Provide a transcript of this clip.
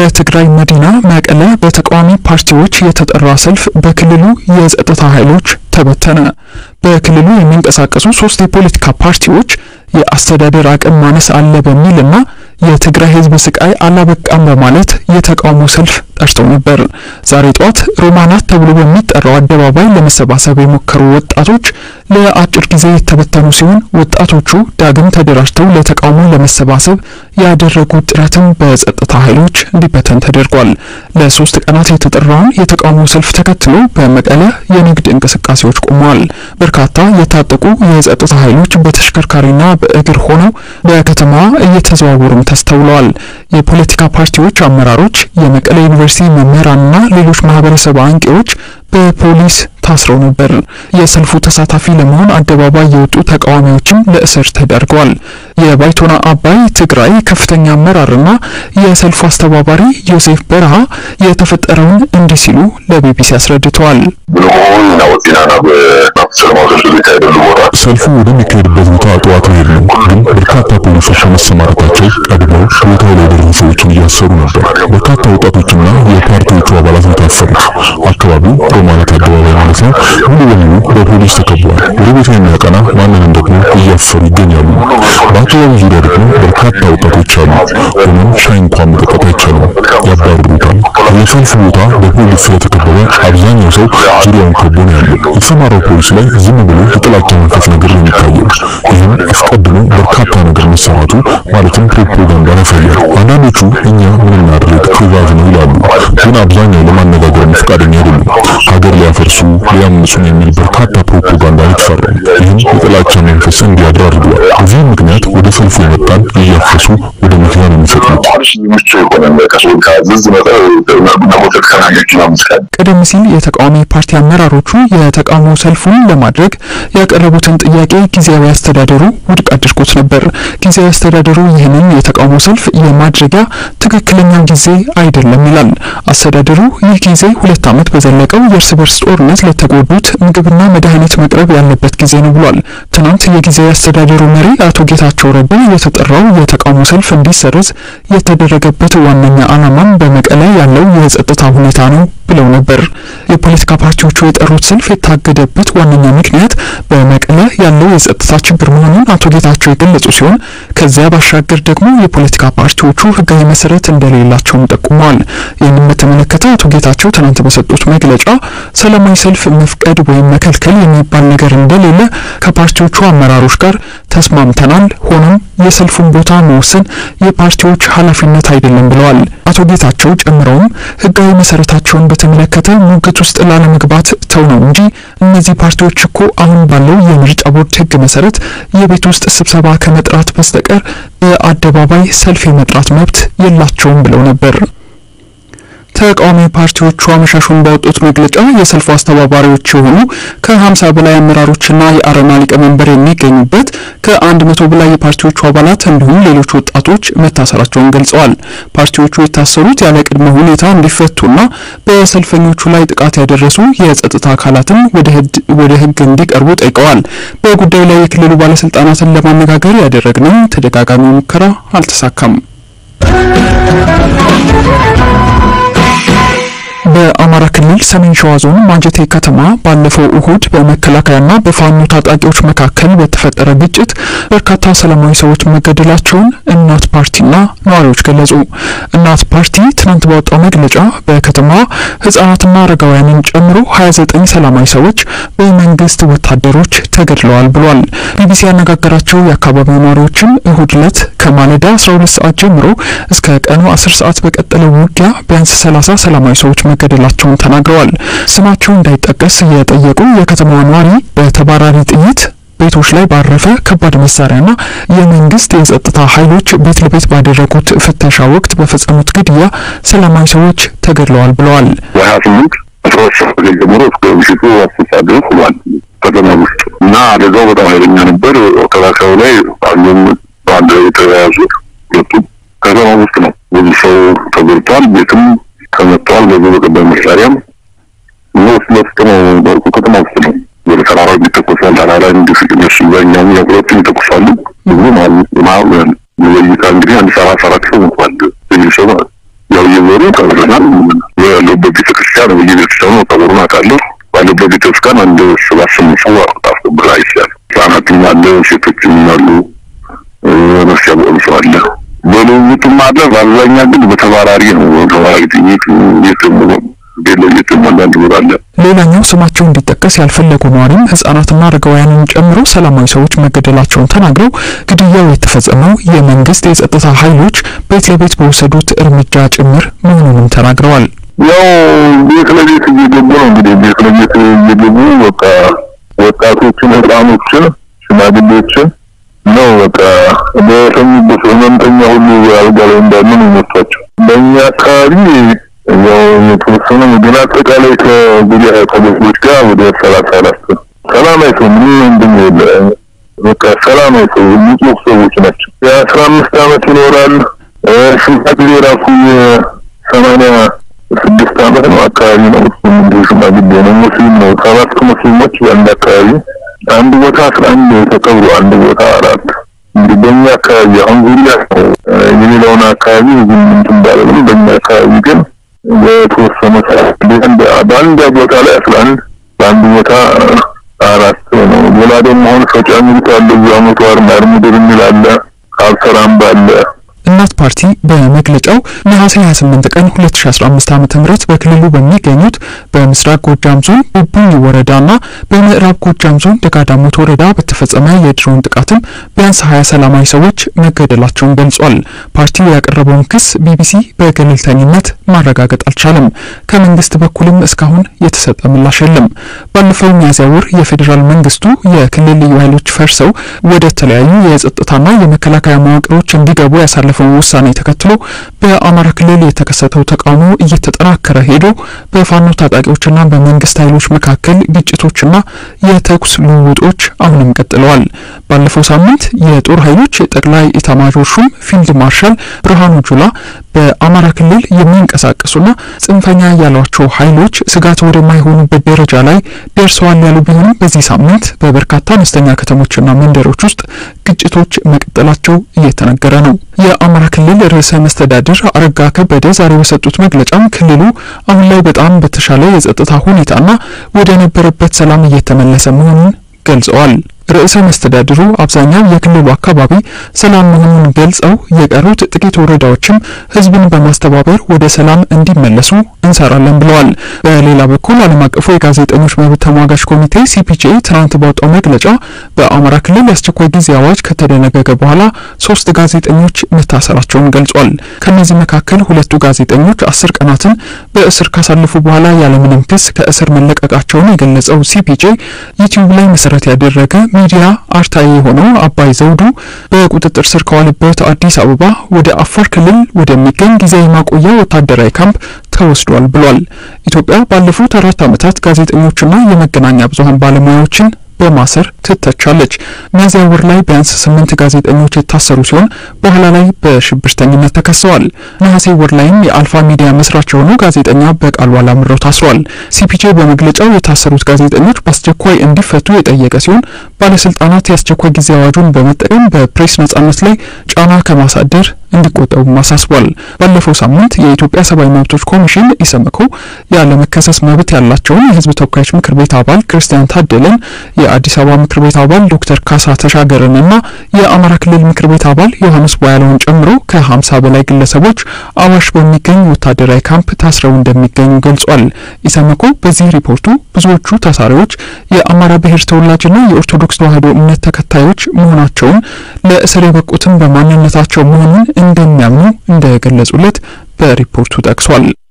በትግራይ መዲና መቀለ በተቃዋሚ ፓርቲዎች የተጠራ ሰልፍ በክልሉ የጸጥታ ኃይሎች ተበተነ። በክልሉ የሚንቀሳቀሱ ሶስት የፖለቲካ ፓርቲዎች የአስተዳደር አቅም ማነስ አለ በሚልና የትግራይ ሕዝብ ስቃይ አላበቃም በማለት የተቃውሞ ሰልፍ ጠርተው ነበር። ዛሬ ጠዋት ሮማናት ተብሎ በሚጠራው አደባባይ ለመሰባሰብ የሞከሩ ወጣቶች ለአጭር ጊዜ የተበተኑ ሲሆን ወጣቶቹ ዳግም ተደራጅተው ለተቃውሞ ለመሰባሰብ ያደረጉት ጥረትም በጸጥታ ኃይሎች እንዲበተን ተደርጓል። ለሶስት ቀናት የተጠራውን የተቃውሞ ሰልፍ ተከትሎ በመቀለ የንግድ እንቅስቃሴዎች ቆመዋል። በርካታ የታጠቁ የጸጥታ ኃይሎች በተሽከርካሪና በእግር ሆነው በከተማዋ እየተዘዋወሩም ተስተውለዋል። የፖለቲካ ፓርቲዎች አመራሮች፣ የመቀለ ዩኒቨርሲቲ መምህራንና ሌሎች ማህበረሰብ አንቂዎች በፖሊስ ታስረው ነበር። የሰልፉ ተሳታፊ ለመሆን አደባባይ የወጡ ተቃዋሚዎችም ለእስር ተዳርገዋል። የባይቶና አባይ ትግራይ ከፍተኛ አመራርና የሰልፉ አስተባባሪ ዮሴፍ በረሃ የተፈጠረውን እንዲህ ሲሉ ለቢቢሲ አስረድተዋል። ሰልፉ ወደሚካሄድበት ቦታ ጠዋት መሄድ ነው፣ ግን በርካታ ፖሊሶች በመሰማራታቸው ቀድመው ቦታው ላይ የደረሱ ሰዎችን እያሰሩ ነበር። በርካታ ወጣቶችና የፓርቲዎቹ አባላት የታሰሩት አካባቢው ሮማናት አደባባይ ማለት ነው ሙሉ በሙሉ በፖሊስ ተከቧል። ወደ ቤቱ የሚያቀና ማንንም ደግሞ እያፈሩ ይገኛሉ። በአካባቢው ዙሪያ ደግሞ በርካታ ወጣቶች አሉ። ሆኖም ሻይ እንኳን መጠጣት አይቻልም፣ ያባርሩታል። የሰልፉ ቦታ በፖሊስ ስለተከበበ አብዛኛው ሰው ዙሪያውን ከቦ ነው ያለው። የተሰማራው ፖሊስ ላይ ዝም ብሎ የጥላቻ መንፈስ ነገር ነው የሚታየው። ይህም አስቀድሞ በርካታ ነገር መሰራቱ ማለትም ፕሮፓጋንዳ ያሳያል። አንዳንዶቹ እኛ ምን እናድርግ ትዕዛዝ ነው ይላሉ፣ ግን አብዛኛው ለማነጋገር ፈቃደኛ አይደሉም። ሀገር ሊያፈርሱ ሊያምፁን የሚል በርካታ ፕሮፓጋንዳ የተፈራው ይህም የጥላቻ መንፈስ እንዲያድር አድርጓል። በዚህም ምክንያት ወደ ሰልፉ የመጣን እያፈሱ ወደ መኪና ነው የሚሰቅሉት። ቀደም ሲል የተቃዋሚ ፓርቲ አመራሮቹ የተቃውሞ ሰልፉን ለማድረግ ያቀረቡትን ጥያቄ ጊዜያዊ አስተዳደሩ ውድቅ አድርጎት ነበር። ጊዜያዊ አስተዳደሩ ይህንን የተቃውሞ ሰልፍ የማድረጊያ ትክክለኛው ጊዜ አይደለም ይላል። አስተዳደሩ ይህ ጊዜ ሁለት ዓመት በዘለቀው የእርስ በርስ ጦርነት ለተጎዱት ምግብና መድኃኒት መቅረብ ያለበት ጊዜ ነው ብሏል። ትናንት የጊዜያዊ አስተዳደሩ መሪ አቶ ጌታቸው ረዳ የተጠራው የተቃውሞ ሰልፍ እንዲሰረዝ የተደረገበት ዋነኛ ዓላማም በመቀለ ያለው የጸጥታ ሁኔታ ነው ብለው ነበር። የፖለቲካ ፓርቲዎቹ የጠሩት ሰልፍ የታገደበት ዋነኛ ምክንያት በመቀለ ያለው የጸጥታ ችግር መሆኑን አቶ ጌታቸው የገለጹ ሲሆን ከዚያ ባሻገር ደግሞ የፖለቲካ ፓርቲዎቹ ሕጋዊ መሰረት እንደሌላቸውም ጠቁመዋል። ይህንን በተመለከተ አቶ ጌታቸው ትናንት በሰጡት መግለጫ ሰላማዊ ሰልፍ መፍቀድ ወይም መከልከል የሚባል ነገር እንደሌለ ከፓርቲዎቹ አመራሮች ጋር ተስማምተናል። ሆኖም የሰልፉን ቦታ መወሰን የፓርቲዎች ኃላፊነት አይደለም ብለዋል። አቶ ጌታቸው ጨምረውም ሕጋዊ መሰረታቸውን በተመለከተ ሙግት ውስጥ ላለመግባት ተው ነው እንጂ እነዚህ ፓርቲዎች እኮ አሁን ባለው የምርጫ ቦርድ ሕግ መሰረት የቤት ውስጥ ስብሰባ ከመጥራት በስተቀር በአደባባይ ሰልፍ የመጥራት መብት የላቸውም ብለው ነበር። ተቃዋሚ ፓርቲዎቹ አመሻሹን ባወጡት መግለጫ የሰልፉ አስተባባሪዎች የሆኑ ከ50 በላይ አመራሮችና የአረና ሊቀመንበር የሚገኙበት ከአንድ መቶ በላይ የፓርቲዎቹ አባላት እንዲሁም ሌሎች ወጣቶች መታሰራቸውን ገልጸዋል። ፓርቲዎቹ የታሰሩት ያለ ቅድመ ሁኔታ እንዲፈቱና በሰልፈኞቹ ላይ ጥቃት ያደረሱ የጸጥታ አካላትም ወደ ሕግ እንዲቀርቡ ጠይቀዋል። በጉዳዩ ላይ የክልሉ ባለስልጣናትን ለማነጋገር ያደረግነው ተደጋጋሚ ሙከራ አልተሳካም። በአማራ ክልል ሰሜን ሸዋ ዞን ማጀቴ ከተማ ባለፈው እሁድ በመከላከያና በፋኖ ታጣቂዎች መካከል በተፈጠረ ግጭት በርካታ ሰላማዊ ሰዎች መገደላቸውን እናት ፓርቲና ነዋሪዎች ገለጹ። እናት ፓርቲ ትናንት ባወጣው መግለጫ በከተማዋ ሕጻናትና አረጋውያንን ጨምሮ 29 ሰላማዊ ሰዎች በመንግስት ወታደሮች ተገድለዋል ብሏል። ቢቢሲ ያነጋገራቸው የአካባቢው ነዋሪዎችም እሁድ ዕለት ከማለዳ 12 ሰዓት ጀምሮ እስከ ቀኑ 10 ሰዓት በቀጠለው ውጊያ ቢያንስ 30 ሰላማዊ ሰዎች መገደላቸውን ተናግረዋል። ስማቸው እንዳይጠቀስ የጠየቁ የከተማዋ ነዋሪ በተባራሪ ጥይት ቤቶች ላይ ባረፈ ከባድ መሳሪያና የመንግስት የጸጥታ ኃይሎች ቤት ለቤት ባደረጉት ፍተሻ ወቅት በፈጸሙት ግድያ ሰላማዊ ሰዎች ተገድለዋል ብለዋል። በሀያ ስምንት አስራ ሁለት ሰዓት ጀምሮ እስከ ምሽቱ አስር ሰዓት ድረስ ሆኗል ከተማ ውስጥ እና አደጋው በጣም ኃይለኛ ነበር። መከላከያው ላይ አንዱም በአንድ ላይ የተያያዙት ሁለቱም ከተማ ውስጥ ነው። ብዙ ሰው ተጎድቷል። ቤትም ተመቷል። በዚህ በቀባይ መሳሪያም እና ውስጥ ለውስጥ ነው ከተማ ውስጥ ነው። ወደ ተራራ ይተኮሳል። ተራራ እንዲነሱ በኛም ሁለቱም ይተኩሳሉ። ብዙ ማለት በይታ እንግዲህ አንድ ሰራ ሰራት ሰው እንኳን ትንሽ ሰው ማለት ያው እየዞሩ ቀብረናል። ያለበት ቤተክርስቲያን በየቤተክርስቲያኑ ቀብሩን አውቃለሁ። ባለበት ቤተክርስቲያን አንድ ሰባት ስምንት ሰው አስቀብር አይቻል። ህጻናትም አለ፣ ሴቶችም አሉ፣ ነፍስ ያበሉ ሰው አለ። በልውውጥም አለ። በአብዛኛ ግን በተባራሪ ነው። ተባራሪ ጥይት የትም ቤለ የትም አንዳንድ ቦታ አለ። ሌላኛው ስማቸው እንዲጠቀስ ያልፈለጉ ነዋሪም ህጻናትና አረጋውያንን ጨምሮ ሰላማዊ ሰዎች መገደላቸውን ተናግረው ግድያው የተፈጸመው የመንግስት የጸጥታ ኃይሎች ቤት ለቤት በወሰዱት እርምጃ ጭምር መሆኑንም ተናግረዋል። ያው ቤት ለቤት እየገቡ ነው እንግዲህ ቤት ለቤት እየገቡ በቃ ወጣቶችን፣ ህፃኖችን፣ ሽማግሌዎችን ነው በቃ በተኙበት ህመምተኛ ሁሉ አልጋ ላይ እንዳሉ ነው የሚወስዷቸው። በእኛ አካባቢ ያው የተወሰነ ግን አጠቃላይ ከጉዳይ ከቤቶች ጋር ወደ ሰላሳ አራት ሰላማዊ ሰው ምንም እንድን የለ በቃ ሰላማዊ ሰው ንጹህ ሰዎች ናቸው። የአስራ አምስት አመት ይኖራል ሽማግሌ ራሱ የሰማንያ ስድስት አመት ነው አካባቢ ነው። እሱም እንዲሁ ሽማግሌ ነው። ሙስሊም ነው። ሰባት ሙስሊሞች በአንድ አካባቢ አንድ ቦታ አስራ አንድ ተቀብሮ አንድ ቦታ አራት እንግዲህ በእኛ አካባቢ አሁን ዙሪያ ነው። የሌላውን አካባቢ ብዙም እንትን ባለንም በእኛ አካባቢ ግን በተወሰነ ሰዓት በአንድ ቦታ ላይ አስራ አንድ በአንድ ቦታ አራት ነው። ሌላ ደግሞ አሁን ሰጫ ሚሉት አለ እዛ መቶ አርማር ምድር የሚል አለ አብሰራም ባለ እናት ፓርቲ በመግለጫው ነሐሴ 28 ቀን 2015 ዓ.ም በክልሉ በሚገኙት በምስራቅ ጎጃም ዞን ቡቡኝ ወረዳና በምዕራብ ጎጃም ዞን ደጋዳሞት ወረዳ በተፈጸመ የድሮን ጥቃትም ቢያንስ 20 ሰላማዊ ሰዎች መገደላቸውን ገልጿል። ፓርቲው ያቀረበውን ክስ ቢቢሲ በገለልተኝነት ማረጋገጥ አልቻለም። ከመንግስት በኩልም እስካሁን የተሰጠ ምላሽ የለም። ባለፈው ሚያዝያ ወር የፌዴራል መንግስቱ የክልል ልዩ ኃይሎች ፈርሰው ወደ ተለያዩ የጸጥታና የመከላከያ መዋቅሮች እንዲገቡ ያሳለፈውን ውሳኔ ተከትሎ በአማራ ክልል የተከሰተው ተቃውሞ እየተጠናከረ ሄዶ በፋኖ ታጣቂዎችና በመንግስት ኃይሎች መካከል ግጭቶችና የተኩስ ልውውጦች አሁንም ቀጥለዋል። ባለፈው ሳምንት የጦር ኃይሎች ጠቅላይ ኢታማዦር ሹም ፊልድ ማርሻል ብርሃኑ ጁላ በአማራ ክልል የሚንቀሳቀሱና ጽንፈኛ ያሏቸው ኃይሎች ስጋት ወደማይሆኑበት ደረጃ ላይ ደርሰዋል ያሉ ቢሆንም በዚህ ሳምንት በበርካታ አነስተኛ ከተሞችና መንደሮች ውስጥ ግጭቶች መቀጠላቸው እየተነገረ ነው። የአማራ ክልል ርዕሰ መስተዳድር አረጋ ከበደ ዛሬ በሰጡት መግለጫም ክልሉ አሁን ላይ በጣም በተሻለ የጸጥታ ሁኔታና ወደ ነበረበት ሰላም እየተመለሰ መሆኑን ገልጸዋል። ርዕሰ መስተዳድሩ አብዛኛው የክልሉ አካባቢ ሰላም መሆኑን ገልጸው የቀሩት ጥቂት ወረዳዎችም ሕዝብን በማስተባበር ወደ ሰላም እንዲመለሱ እንሰራለን ብለዋል። በሌላ በኩል ዓለም አቀፉ የጋዜጠኞች መብት ተሟጋች ኮሚቴ ሲፒጄ ትናንት ባወጣው መግለጫ በአማራ ክልል የአስቸኳይ ጊዜ አዋጅ ከተደነገገ በኋላ ሶስት ጋዜጠኞች መታሰራቸውን ገልጿል። ከእነዚህ መካከል ሁለቱ ጋዜጠኞች አስር ቀናትን በእስር ካሳለፉ በኋላ ያለምንም ክስ ከእስር መለቀቃቸውን የገለጸው ሲፒጄ ዩቲዩብ ላይ መሰረት ያደረገ ሚዲያ አርታኢ የሆነው አባይ ዘውዱ በቁጥጥር ስር ከዋለበት አዲስ አበባ ወደ አፋር ክልል ወደሚገኝ ጊዜያዊ ማቆያ ወታደራዊ ካምፕ ተወስዷል ብሏል። ኢትዮጵያ ባለፉት አራት ዓመታት ጋዜጠኞችና የመገናኛ ብዙኃን ባለሙያዎችን በማሰር ትተቻለች። ሚያዝያ ወር ላይ ቢያንስ ስምንት ጋዜጠኞች የታሰሩ ሲሆን በኋላ ላይ በሽብርተኝነት ተከሰዋል። ነሐሴ ወር ላይም የአልፋ ሚዲያ መስራች የሆነው ጋዜጠኛ በቃሉ አላምረው ታስሯል። ሲፒጄ በመግለጫው የታሰሩት ጋዜጠኞች በአስቸኳይ እንዲፈቱ የጠየቀ ሲሆን ባለስልጣናት የአስቸኳይ ጊዜ አዋጁን በመጠቀም በፕሬስ ነጻነት ላይ ጫና ከማሳደር እንዲቆጠቡም አሳስቧል። ባለፈው ሳምንት የኢትዮጵያ ሰብአዊ መብቶች ኮሚሽን ኢሰመኮ ያለመከሰስ መብት ያላቸውን የሕዝብ ተወካዮች ምክር ቤት አባል ክርስቲያን ታደለን የአዲስ አበባ ምክር ቤት አባል ዶክተር ካሳ ተሻገርንና የአማራ ክልል ምክር ቤት አባል ዮሐንስ ቧያለውን ጨምሮ ከሀምሳ በላይ ግለሰቦች አዋሽ በሚገኝ ወታደራዊ ካምፕ ታስረው እንደሚገኙ ገልጿል። ኢሰመኮ በዚህ ሪፖርቱ ብዙዎቹ ታሳሪዎች የአማራ ብሔር ተወላጅና የኦርቶዶክስ ተዋሕዶ እምነት ተከታዮች መሆናቸውን ለእስር የበቁትም በማንነታቸው መሆኑን እንደሚያምኑ እንደገለጹለት በሪፖርቱ ጠቅሷል።